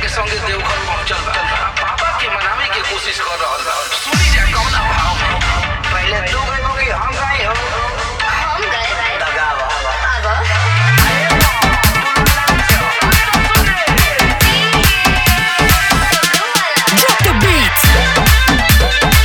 के संगे देवघर पहुंचल बा आ बाबा के मनावे के कोशिश कर रहल बा सुनी जा कौना भाव में पहले तू गई होगी हम गई हो हम गए दगावा अब Drop the beat.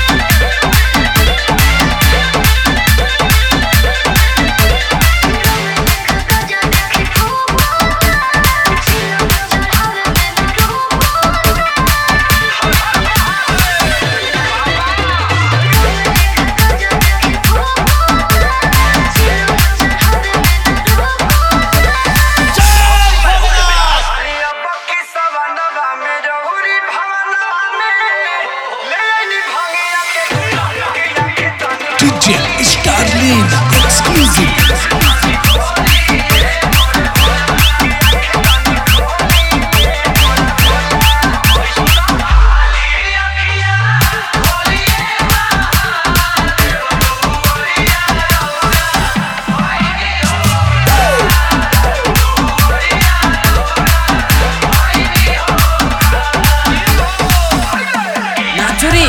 अरे अब की सवनवा में रहुरी भवनवा में ले नी भंगिया के के के तनी DJ Starlin exclusive. नाचुरी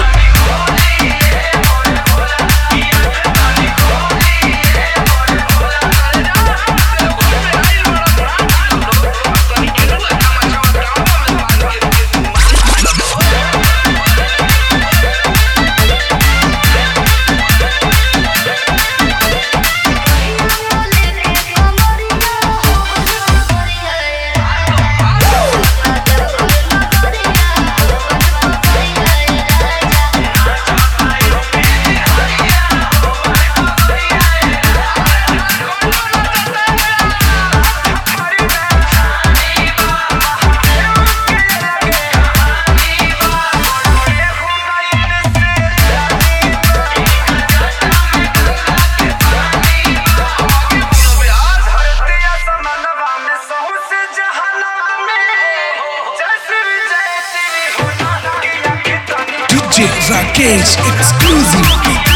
धरतिया समनवा में सहु से जहनवा में जैसे भी जैसी भी हो ना के के तनी DJ Rakesh exclusive.